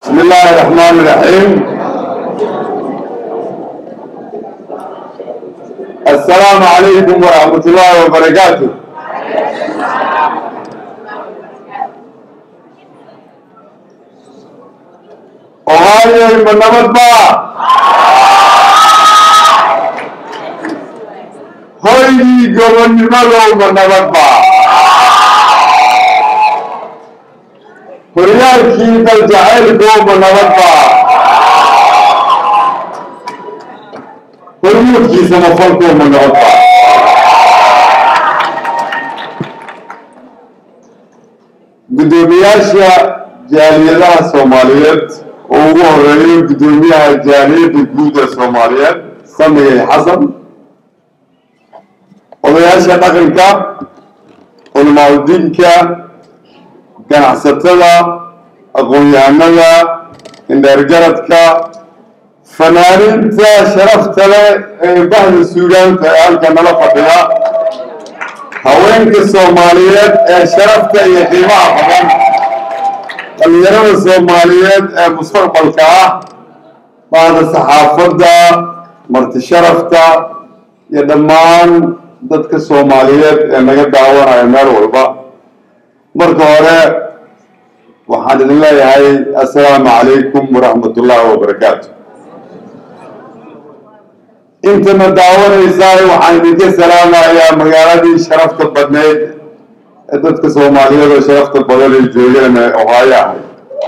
بسم الله الرحمن الرحيم السلام عليكم ورحمة الله وبركاته Ohio ma nabad baa hoygii gobonnimadow ma nabad baa horyaalkii daljacaylkow ma nabad baa hormuudkii samafalkow ma nabad baa guddoomiyaasha jaaliyadaha soomaaliyeed oo ugu horeeyo guddoomiyaha jaaliyadda guud ee soomaaliyeed samigay xasan odayaasha dhaqanka culamaadudiinka ganacsatada aqoon-yahanada indheergaradka fanaaniinta sharafta leh ee bahda suugaanta ee halka nala fadhiya haweenka soomaaliyeed ee sharafta iyo qiimaha badan dhalinyarada soomaaliyeed ee mustaqbalka ah bahda saxaafadda marti sharafta iyo dhammaan dadka soomaaliyeed ee naga daawanaya meel walba marka hore waxaan idin leeyahay assalaamu calaykum waraxmat ullaahi wabarakaatu intana daawanaysaa waxaan idinka salaamayaa magaaladii sharafta badneyd ee dadka soomaaliyeed oo sharafta badan ay joogeen ee ohaayo ahayd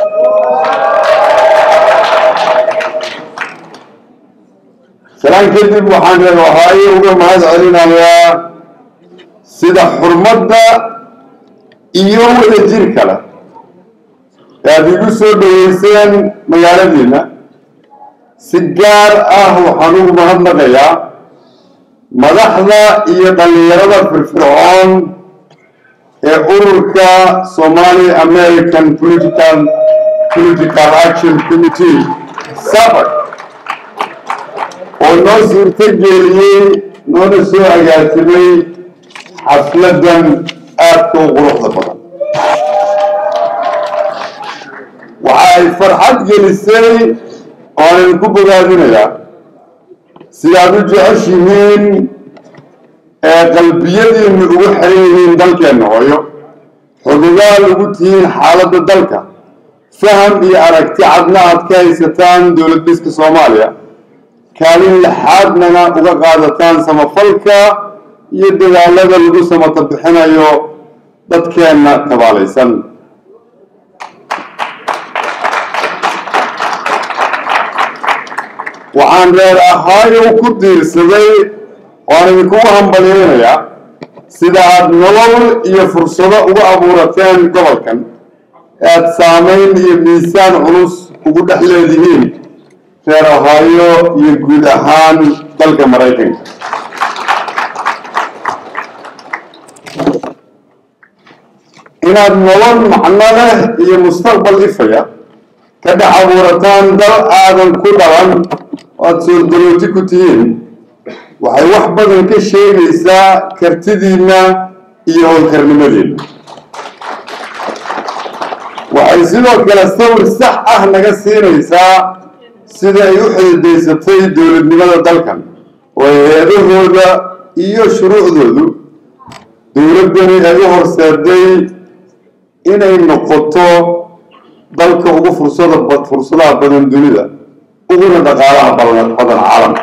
salaan kadib waxaan reer ohaayo uga mahad celinayaa sida xurmadda iyo wada jir kale ee aada igu soo dhaweyseen magaaladiina si gaar ah waxaan ugu mahadnaqayaa madaxda iyo dhallinyarada firfircoon ee ururka somali american political political action committee sabar oo noo suurto geliyey noona soo agaasimay xafladan aadka u quruxda badan waxa ay farxad gelisay oan idinku bogaadinayaa sidaad u jeceshihiin ee qalbiyadiinna ugu xiran yihiin dalkeenna hooyo xudugaal ugu tihiin xaaladda dalka faham iyo aragti cadna aad ka haysataan dowlad dhiska soomaaliya kaalin lixaadnana uga qaadataan samafalka iyo dadaalada lagu samata bixinayo dadkeenna tabaalaysan waxaan reer ahaayo ku diirsaday waan idinkugu hambalyeynayaa sida aada nolol iyo fursado ugu abuurateen gobolkan ee aada saamayn iyo miisaan culus ugu dhex leedihiin reer ohaayo iyo guud ahaan dalka maraykanka inaad nolol macno leh iyo mustaqbal ifaya ka dhex abuurataan dal aadan ku dhalan oo aada soordarooti ku tihiin waxay wax badan ka sheegaysaa kartidiinna iyo howlkarnimadiinna waxay sidoo kale sawir sax ah naga siinaysaa sida ay u xididaysatay dowladnimada dalkan oo hay-adahooda iyo shuruucdoodu dowladdani ay u horseeday inay noqoto dalka ugu fursada fursadaha badan dunida uguna dhaqaalaha badan caalamka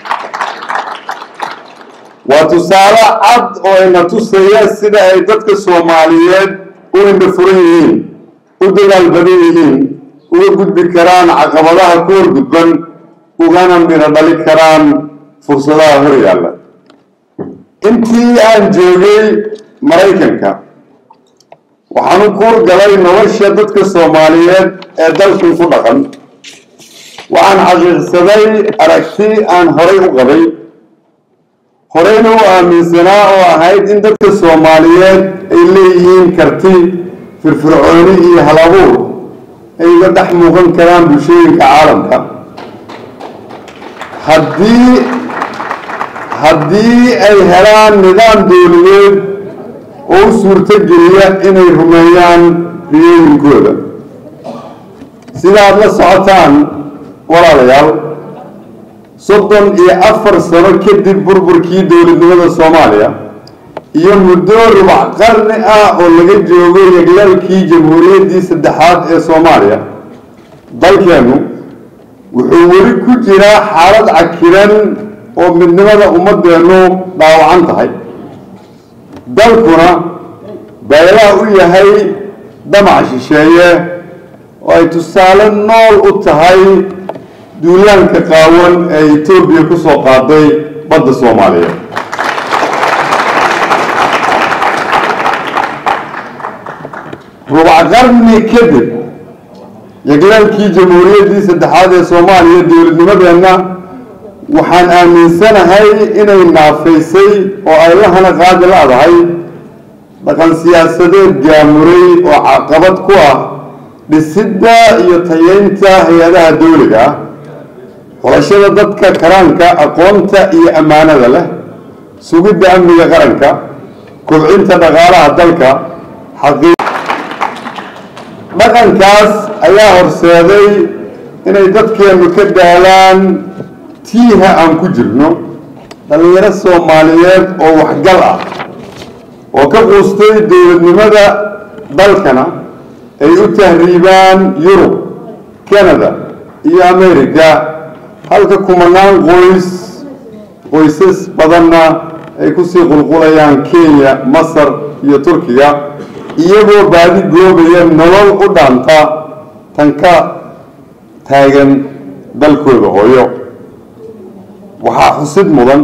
waa tusaale cad oo ina tusaya sida ay dadka soomaaliyeed u indha furan yihiin u dadaal badan yihiin uga gudbi karaan caqabadaha ku horgudban ugana midho dhali karaan fursadaha hor yaalla intii aan joogay maraykanka waxaan u kuur galay nolosha dadka soomaaliyeed ee dalkan ku dhaqan waxaan xaqiiqsaday aragti aan horay u qabay horeyna u aaminsanaa oo ahayd in dadka soomaaliyeed ay leeyihiin karti firfircooni iyo halabuur ay uga dhex muuqan karaan bulshooyinka caalamka haddii haddii ay helaan nidaam dowladeed oo u suurto geliya inay rumeeyaan riyooyinkooda sidaad la socotaan walaalayaal soddon iyo afar sano kadib burburkii dowladnimada soomaaliya iyo muddo rubac qarni ah oo laga joogo yeglaalkii jamhuuriyaddii saddexaad ee soomaaliya dalkeennu wuxuu weli ku jiraa xaalad cakiran oo midnimada ummadeennu dhaawacan tahay dalkuna baylaha u yahay damac shisheeye oo ay tusaale nool u tahay duulaanka qaawan ee etoobiya ku soo qaaday badda soomaaliya rubac qarni kadib yeglaalkii jamhuuriyaddii saddexaad ee soomaaliya dowladnimadeenna waxaan aaminsanahay inay naafaysay oo ay la hana qaadi la-dahay dhaqan siyaasadeed gaamuray oo caqabad ku ah dhisidda iyo tayeynta hay-adaha dowliga ah xulashada dadka karaanka aqoonta iyo ammaanada leh sugidda amniga qaranka kobcinta dhaqaalaha dalka xaqii dhaqankaas ayaa horseeday inay dadkeennu ka daalaan tiiha aan ku jirno dhallinyaro soomaaliyeed oo waxgal ah oo ka quustay dowladnimada dalkana ay u tahriibaan yurub canada iyo america halka kumanaan qoys qoysas badanna ay kusii qulqulayaan kenya masar iyo turkiga iyagoo baadi goobaya nolol u dhaanta tan ka taagan dalkooda hooyo waxaa xusid mudan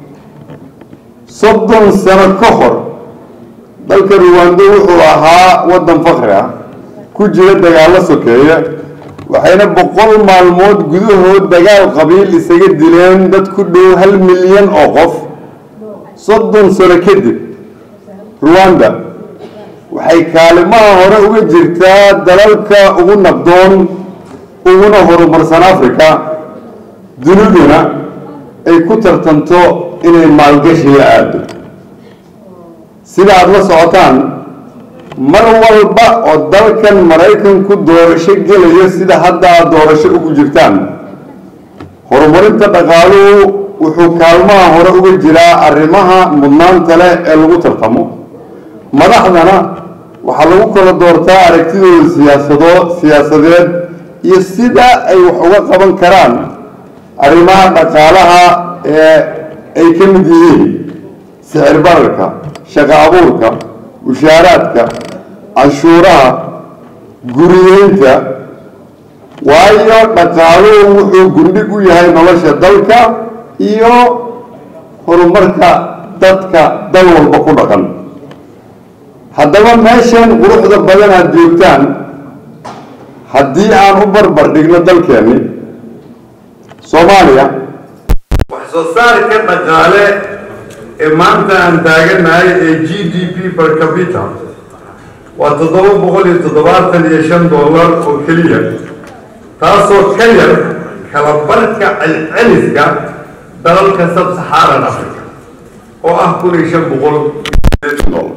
soddon sano ka hor dalka ruwando wuxuu ahaa waddan fakri ah ku jira dagaallo sokeeye waxayna boqol maalmood gudahood dagaal qabiil isaga dileen dad ku dhow hal milyan oo qof soddon sano kadib ruwanda waxay kaalimaha hore uga jirtaa dalalka ugu nabdoon uguna horumarsan africa duniduna ay ku tartanto inay maalgashi la aado sida aada la socotaan mar walba oo dalkan maraykanku doorasho gelayo sida hadda aad doorasho ugu jirtaan horumarinta dhaqaaluhu wuxuu kaalmaha hore uga jiraa arrimaha mudnaanta leh ee lagu tartamo madaxdana waxaa lagu kala doortaa aragtidooda siyaasado siyaasadeed iyo sida ay wax uga qaban karaan arrimaha dhaqaalaha ee ay ka mid yihiin sicir bararka shaqo abuurka mushaaraadka canshuuraha guriyeynta waayo dhaqaaluhu wuxuu gundhig u yahay nolosha dalka iyo horumarka dadka dal walba ku dhaqan haddaba meeshan quruxda badan aad joogtaan haddii aan u barbar dhigno dalkeenni soomaaliya wax soo saarka dhaqaale ee maanta aan taaganahay ee g d p per capita waa toddoba boqol iyo toddobaatan iyo shan dollar oo keliya taasoo ka yar kala barka celceliska dalalka sub-saxaaran africa oo ah kun iyo shan boqol dollar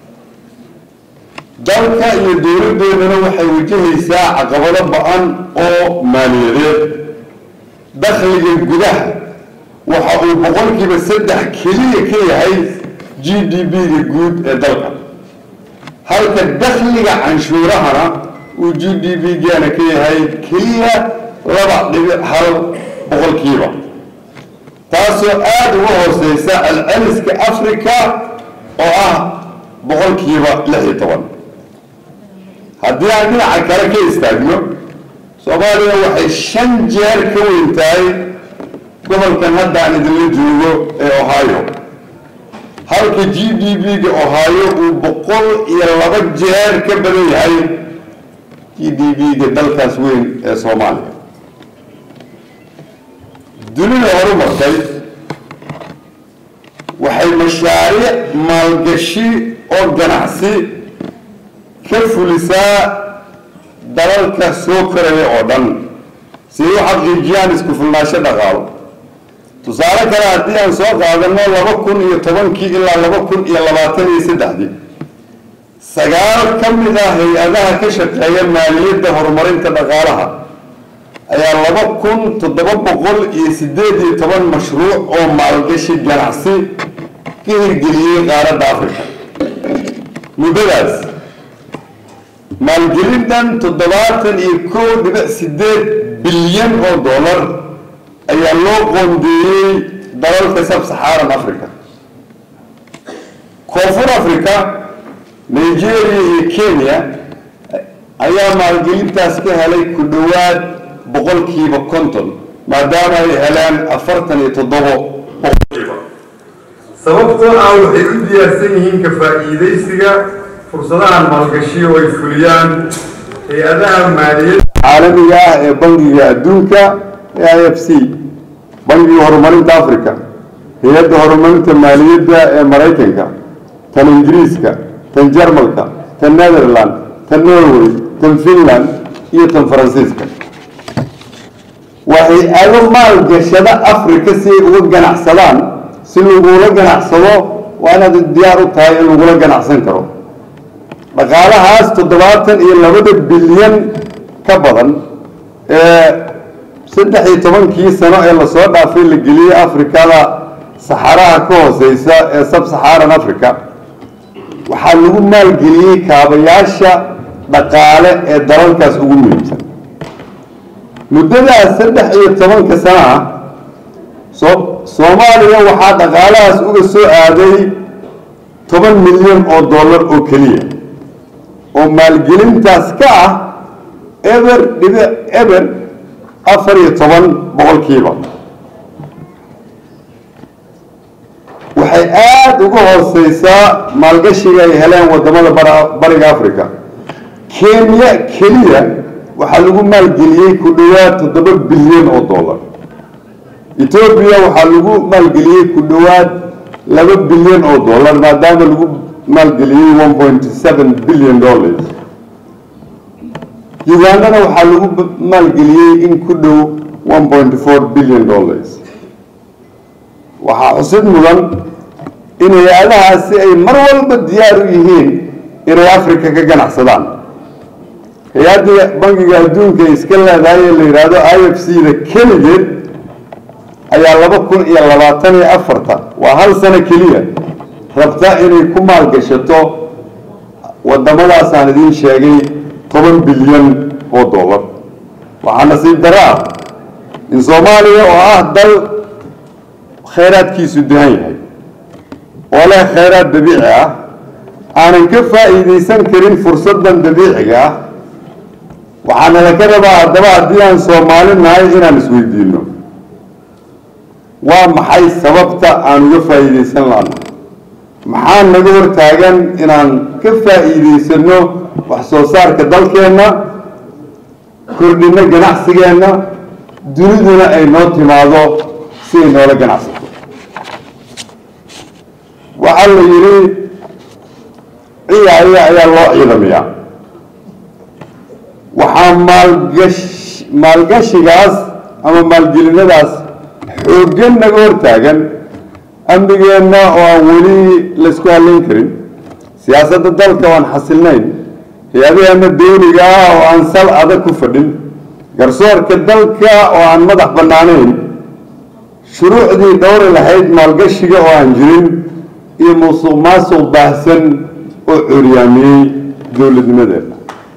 dalka iyo dowladdeedana waxay wajahaysaa caqabado ba-an oo maaliyadeed dakhliga gudaha waxa uu boqolkiiba saddex keliya ka yahay g d b-ga guud ee dalka halka dakhliga canshuurahana uu g d b-gana ka yahay keliya laba dhibic hal boqolkiiba taasoo aada uga hooseysa celceliska africa oo ah boqolkiiba lix iyo toban haddii aan dhinaca kale ka istaagno soomaaliya waxay shan jeer ka weyn tahay gobolkan hadda aan idinla joogo ee ohio halka g d b-ga ohio uu boqol iyo laba jeer ka badan yahay g d b-ga dalkaas weyn ee soomaaliya dunida horumartay waxay mashaariic maalgashi oo ganacsi ka fulisaa dalalka soo koraya oo dhan si ay u xaqiijiyaan isku filnaansho dhaqaalo tusaale kale haddii aan soo qaadano laba kun iyo tobankii ilaa laba kun iyo labaatan iyo saddexdii sagaal ka mid ah hay-adaha ka shaqeeya maaliyadda horumarinta dhaqaalaha ayaa laba kun toddoba boqol iyo siddeed iyo toban mashruuc oo maalgashi ganacsi ka hirgeliyey qaaradda africa muddadaas maalgelintan toddobaatan iyo kow dhibic siddeed bilyan oo dollar ayaa loo qoondeeyey dalalka sab-saxaaran africa koonfur africa nigeria iyo kenya ayaa maalgelintaas ka helay ku dhowaad boqolkiiba konton maadaama ay heleen afartan iyo toddobo boqolkiiba sababtoo ah waxay u diyaarsan yihiin ka faa'iidaysiga fursadahan maalgashiyo ay fuliyaan hay-adaha maaliyadda caalamiga ah ee bangiga adduunka ee i f c bangiga horumarinta africa hay-adda horumarinta maaliyadda ee maraykanka tan ingiriiska tan jarmalka tan netherland tan norway tan finland iyo tan faransiiska waa hay-ado maalgashada africa si ay uga ganacsadaan si lagula ganacsado waa inaad diyaar u tahay in lagula ganacsan karo dhaqaalahaas toddobaatan iyo labada bilyan ka badan ee saddex iyo tobankii sano ee lasoo dhaafay la geliyey afrikada saxaraha ka hooseysa ee sab-saxaaran africa waxaa lagu maalgeliyey kaabayaasha dhaqaale ee dalalkaas ugu muhiimsan muddadaas saddex iyo tobanka sana ah so soomaaliya waxaa dhaqaalahaas uga soo aaday toban milyan oo dollar oo keliya oo maalgelintaas ka ah eber dhibic eber afar iyo toban boqolkiiba waxay aada uga hooseysaa maalgashiga ay heleen wadamada bariga africa kenya keliya waxaa lagu maalgeliyey ku dhowaad toddoba bilyan oo dollar etoobiya waxaa lagu maalgeliyey ku dhowaad laba bilyan oo dollar maadaama lagu maalgeliyey one point seven billion dollars ugandana waxaa lagu maalgeliyey in ku dhow one point four billion dollars waxaa xusid mudan in hay-adahaasi ay mar walba diyaar u yihiin inay africa ka ganacsadaan hay-adda bangiga adduunka ay iska leedahay ee la yidhaahdo i f c da keligeed ayaa laba kun iyo labaatan iyo afarta waa hal sano keliya rabta inay ku maalgashato wadamadaasaan idiin sheegay toban bilyan oo dollar waxaa nasiib daro ah in soomaaliya oo ah dal khayraadkiisu dahan yahay oo leh khayraad dabiici ah aanan ka faa'iidaysan karin fursadan dabiiciga ah waxaana laga rabaa haddaba haddii aan soomaali nahay inaan isweydiino waa maxay sababta aan uga faa'iidaysan laana maxaa naga hortaagan inaan ka faa'iidaysano wax soo saarka dalkeenna kordhino ganacsigeenna duniduna ay noo timaado si ay noola ganacsato waxaa la yidhi ciyaaya ayaa loo ciidamiyaa waxaa maalgash maalgashigaas ama maalgelinadaas xooggan naga hortaagan amnigeenna oo aan weli laysku hadlayn karin siyaasadda dalka oo aan xasilnayn hay-adaheena dawliga ah oo aan sal adag ku fadhin garsoorka dalka oo aan madax bannaanayn shuruucdii dhowri lahayd maalgashiga oo aan jirin iyo musuq maasuq baahsan oo curyaamiyey dowladnimadeena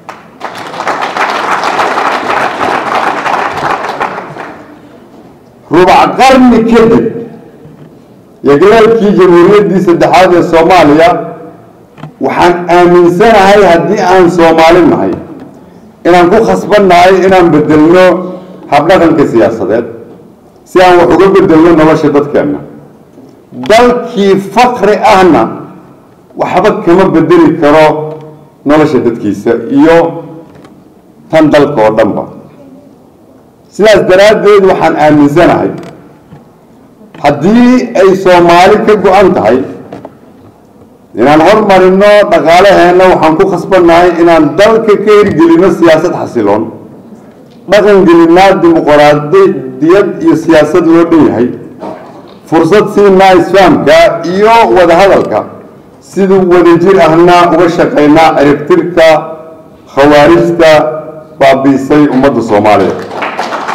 rubac qarni kadib yagleelkii jamhuuriyaddii saddexaad ee soomaaliya waxaan aaminsanahay haddii aan soomaali nahay inaan ku khasbannahay inaan bedelno habdhaqanka siyaasadeed si aan wax uga bedelno nolosha dadkeenna dalkii fakri ahna waxba kama bedeli karo nolosha dadkiisa iyo tan dalka oo dhanba sidaas daraaddeed waxaan aaminsanahay haddii ay soomaali ka go-an tahay inaan hormarino dhaqaalaheenna waxaan ku khasbannahay inaan dalka ka hirgelino siyaasad xasiloon dhaqan gelinaa dimuqraadiyad iyo siyaasad loo dhan yahay fursad siinaa isfahamka iyo wadahadalka siduu wadajir ahna uga shaqaynaa ciribtirka khawaarijta baabiisay ummadda soomaaliya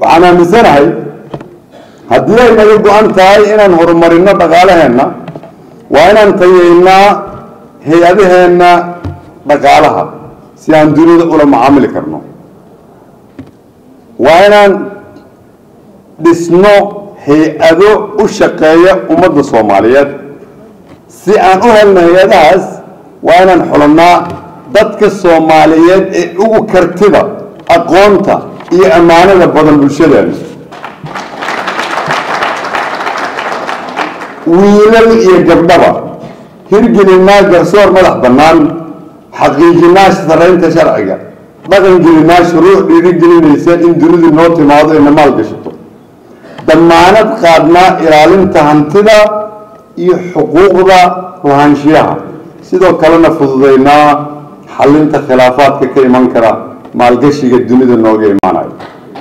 waxaan aaminsanahay haddii ay naga go-an tahay inaan horumarino dhaqaalaheenna waa inaan tayeynaa hay-adaheenna dhaqaalaha si aan dunida ula macaamili karno waa inaan dhisno hay-ado u shaqeeya ummadda soomaaliyeed si aan u helno hay-adahaas waa inaan xulannaa dadka soomaaliyeed ee ugu kartida aqoonta iyo ammaanada badan bulshadeena wiilal iyo gabdhaba hirgelinaa garsoor madax bannaan xaqiijinaa saraynta sharciga dhaqangelinaa shuruuc dhiirigelinaysa in dunidu noo timaado ina maal gashato damaanad qaadnaa ilaalinta hantida iyo xuquuqda lahaanshiyaha sidoo kalena fududaynaa xalinta khilaafaadka ka iman kara maalgashiga dunida nooga imaanayo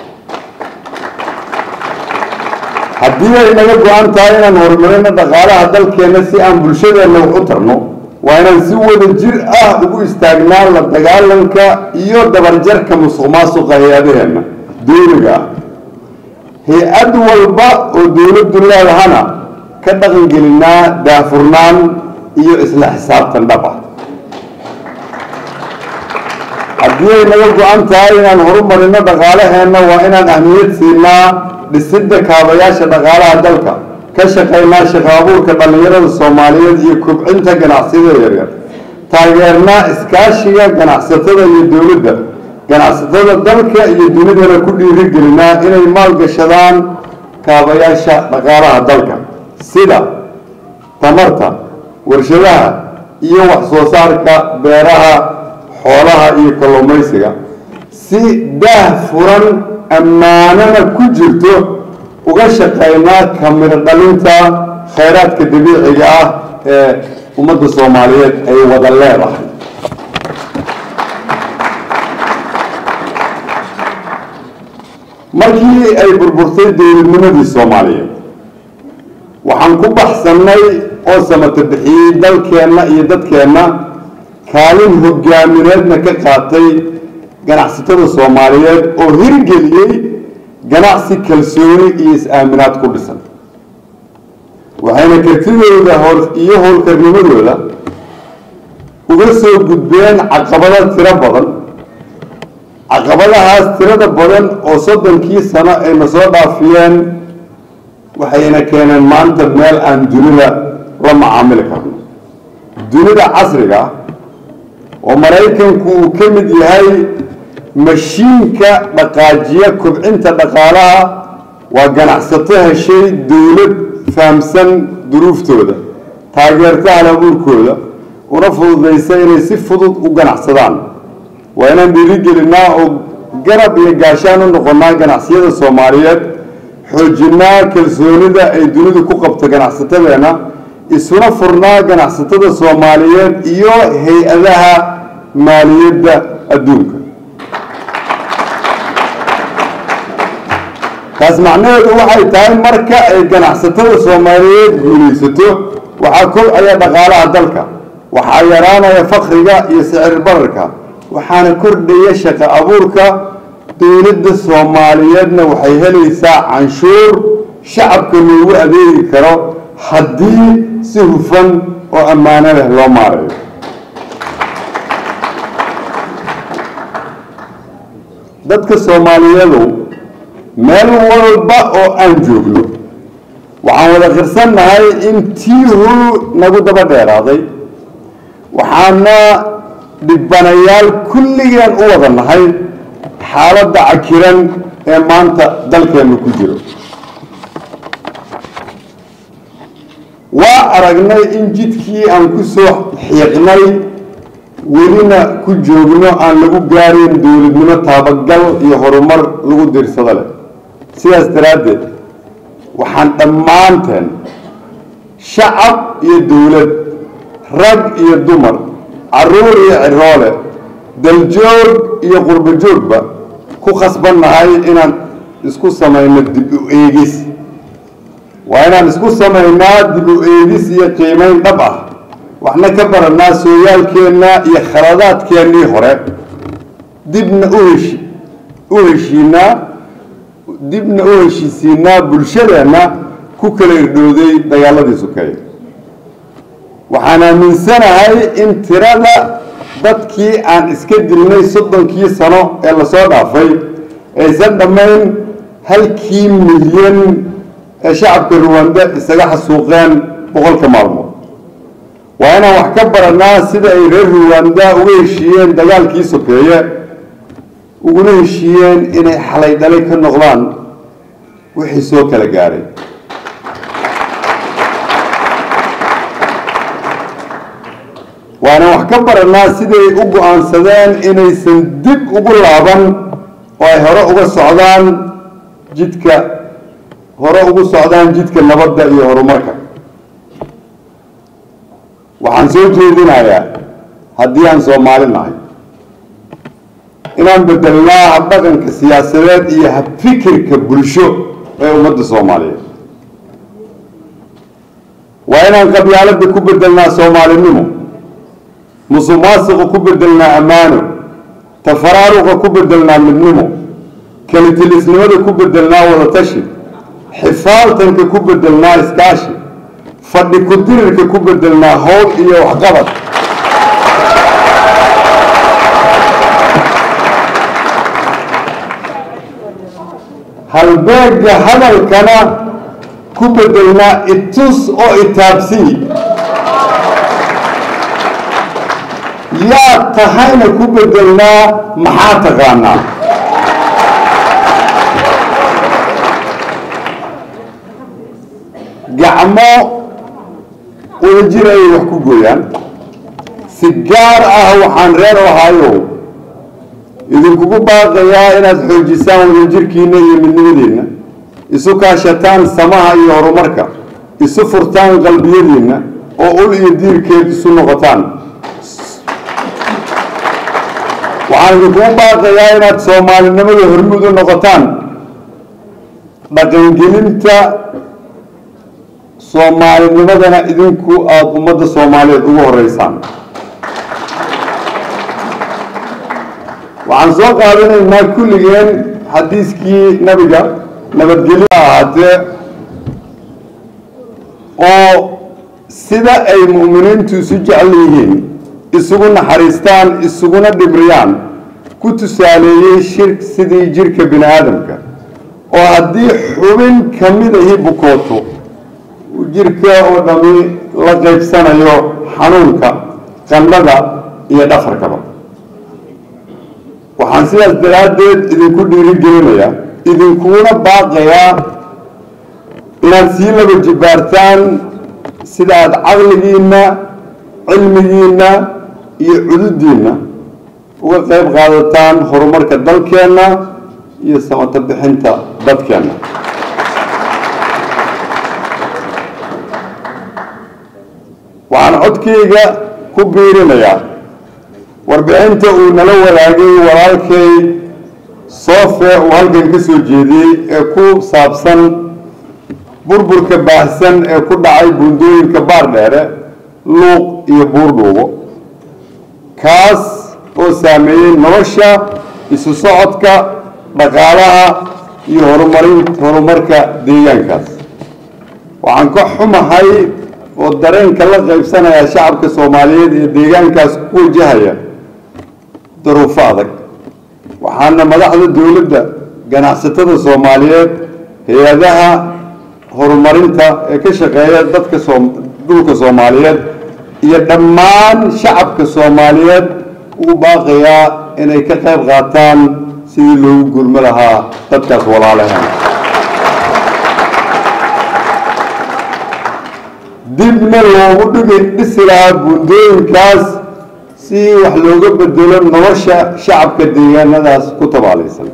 haddii ay naga go-an tahay inaan horumarino dhaqaalaha dalkeenna si aan bulshadeenna wax u tarno waa inaan si wada jir ah ugu istaagnaa la dagaalanka iyo dabarjarka musuq maasuqa hay-adaheenna dowliga ah hay-ad walba oo dowladdu leedahana ka dhaqangelinaa daafurnaan iyo isla xisaabtan dhab ah haddii ay naga go-an tahay inaan horumarino dhaqaalaheenna waa inaan ahmiyad siinaa dhisidda kaabayaasha dhaqaalaha dalka ka shaqaynaa shaqo abuurka dhallinyarada soomaaliyeed iyo kobcinta ganacsiyada yaryar taageernaa iskaashiga ganacsatada iyo dowladda ganacsatada dalka iyo dunidana ku dhiirigelinaa inay maalgashadaan kaabayaasha dhaqaalaha dalka sida tamarta warshadaha iyo wax soo saarka beeraha xoolaha iyo kalluumaysiga si daah furan ammaanana ku jirto uga shaqaynaa kamiro dhalinta khayraadka dabiiciga ah ee ummadda soomaaliyeed ay wada leedahay markii ay burburtay dowladnimadii soomaaliyeed waxaan ku baxsannay oo samata bixiyey dalkeenna iyo dadkeenna kaalin hogaamineedna ka qaatay ganacsatada soomaaliyeed oo hirgeliyey ganacsi kalsooni iyo is-aaminaad ku dhisan waxayna kartidooda howl iyo howlkarnimadooda uga soo gudbeen caqabado tiro badan caqabadahaas tirada badan oo soddonkii sano ayna soo dhaafiyeen waxayna keeneen maanta meel aan dunida la macaamili karno dunida casriga oo maraykanku uu ka mid yahay mashiinka dhaqaajiya kobcinta dhaqaalaha waa ganacsato heshay dowlad fahamsan duruuftooda taageerta halabuurkooda una fududaysa inay si fudud u ganacsadaan waa inaan dhiirigelinaa oo garab iyo gaashaan u noqonnaa ganacsiyada soomaaliyeed xoojinaa kalsoonida ay dunidu ku qabto ganacsatadeenna isuna furnaa ganacsatada soomaaliyeed iyo hay-adaha maaliyadda adduunka taas macnaheedu waxay tahay marka ay ganacsatada soomaaliyeed guulaysato waxaa kobcaya dhaqaalaha dalka waxaa yaraanaya fakriga iyo sicir bararka waxaana kordhaya shaqo abuurka dowladda soomaaliyeedna waxay helaysaa canshuur shacabka loogu adeegi karo haddii si hufan oo ammaano leh loo maarayo dadka soomaaliyeedu meel walba oo aan joogno waxaan wada qirsannahay in tiihu nagu daba dheeraaday waxaana dhibanayaal kulligeen u wada nahay xaaladda cakiran ee maanta dalkeennu ku jiro waa aragnay in jidkii aan ku soo xiiqnay welina ku joogno aan lagu gaarin dowladnimo taabagal iyo horumar lagu diirsado leh sidaas daraaddeed waxaan dhammaanteen shacab iyo dowlad rag iyo dumar caruur iyo ciroole daljoog iyo qurbo joogba ku khasbannahay inaan isku samayno dib u eegis waa inaan isku samaynaa dib u eegis iyo qiimeyn dhab ah waxna ka baranaa sooyaalkeenna iyo khaladaadkeennii hore dibna u heshi u heshiinaa dibna u heshiisiinaa bulshadeenna ku kala irdhowday dagaaladii sukeeye waxaan aaminsanahay in tirada dadkii aan iska dilnay soddonkii sano ee lasoo dhaafay aysan dhammayn halkii milyan ee shacabka ruwanda isaga xasuuqeen boqolka maalmood waa inaan wax ka baranaa sida ay reer ruwanda uga heshiiyeen dagaalkii sokeeye uguna heshiiyeen inay xalay dhalay ka noqdaan wixii soo kala gaadhay waana wax ka baranaa siday u go-aansadeen inaysan dib ugu laaban oo ay hore uga socdaan jidka hore ugu socdaan jidka nabadda iyo horumarka waxaan soo jeedinayaa haddii aan soomaali nahay inaan bedelnaa habdhaqanka siyaasadeed iyo habfikirka bulsho ee ummadda soomaaliyeed waa inaan qabyaalada ku bedelnaa soomaalinimo musuq maasiqa ku bedelnaa ammaano tafaraaruqa ku bedelnaa midnimo kalitilisnimada ku bedelnaa wadatashi xifaaltanka ku bedelnaa iskaashi fadhi ku-dirirka ku bedelnaa howl iyo waxqabad halbeega hadalkana ku bedelnaa itus oo itaabsii yaa tahayna ku bedelnaa maxaa taqaanaa gacmo wadajir ayay wax ku gooyaan si gaar ah waxaan reer ohaayo idinkugu baaqayaa inaad xoojisaan wadajirkiina iyo midnimadiinna isu kaashataan samaha iyo horumarka isu furtaan qalbiyadiinna oo ul iyo diirkeed isu noqotaan waxaan idinkugu baaqayaa inaad soomaalinimada hormud u noqotaan dhaqangelinta soomaalinimadana idinku aada ummadda soomaaliyeed ugu horeysaan waxaan soo qaadanaynaa kulligeen xadiiskii nabiga nabadgelyo ahaatee oo sida ay mu'miniintu isu jecel yihiin isugu naxariistaan isuguna dhibriyaan ku tusaaleeyey shir sidii jirka bini aadamka oo haddii xubin ka midahi bukooto jirka oo dhami la qaybsanayo xanuunka qandhada iyo dhafarkaba waxaan sidaas daraaddeed idinku dhiirigelinayaa idinkuna baaqayaa inaad sii laba jibaartaan sida aada caqligiinna cilmigiinna iyo cududiinna uga qayb qaadataan horumarka dalkeenna iyo samato bixinta dadkeenna waxaan codkayga ku biirinayaa warbixinta uu nala wadaagay walaalkay soofe uu halkan ka soo jeediyey ee ku saabsan burburka baahsan ee ku dhacay buundooyinka baardheere luuq iyo buurdhuubo kaas oo saameeyey nolosha isu socodka dhaqaalaha iyo horumarin horumarka deegaankaas waxaan ka xumahay oo dareenka la qaybsanaya shacabka soomaaliyeed ee deegaankaas ku wajahaya daruufo adag waxaana madaxda dowladda ganacsatada soomaaliyeed hay-adaha horumarinta ee ka shaqeeya dadka soo dhulka soomaaliyeed iyo dhammaan shacabka soomaaliyeed uu baaqayaa inay ka qayb qaataan sidii loogu gurmo lahaa dadkaas walaalahan dibna loogu dhigi dhisi lahaa buundooyinkaas si wax looga bedelo nolosha shacabka deegaanadaas ku tabaalaysan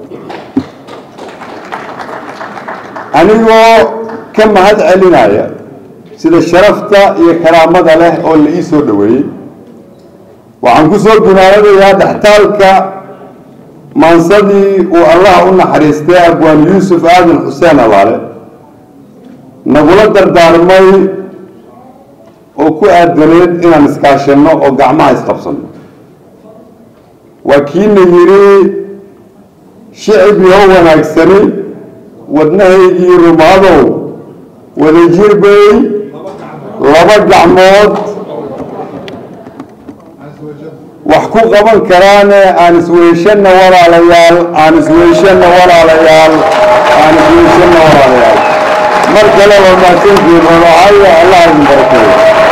anigoo ka mahad celinaya sida sharafta iyo karaamada leh oo la ii soo dhoweeyey waxaan ku soo gunaanadayaa dhextaalka maansadii uu allah u naxariistay abwaan yuusuf aadan xuseen alaale nagula dardaarmay oo ku aadaneed inaan iskaashanno oo gacmaha isqabsanno waa kiina yidhi shicib yoo wanaagsani wadnahaygii rumaadow wadajir bay laba gacmood wax ku qaban karaane aan isweyshanna walaalayaal aan isweyshanna walaalayaal aan isweyshanna walaalayaal mar kale waa mahadsantihiin roocayo allah idin barakeeyo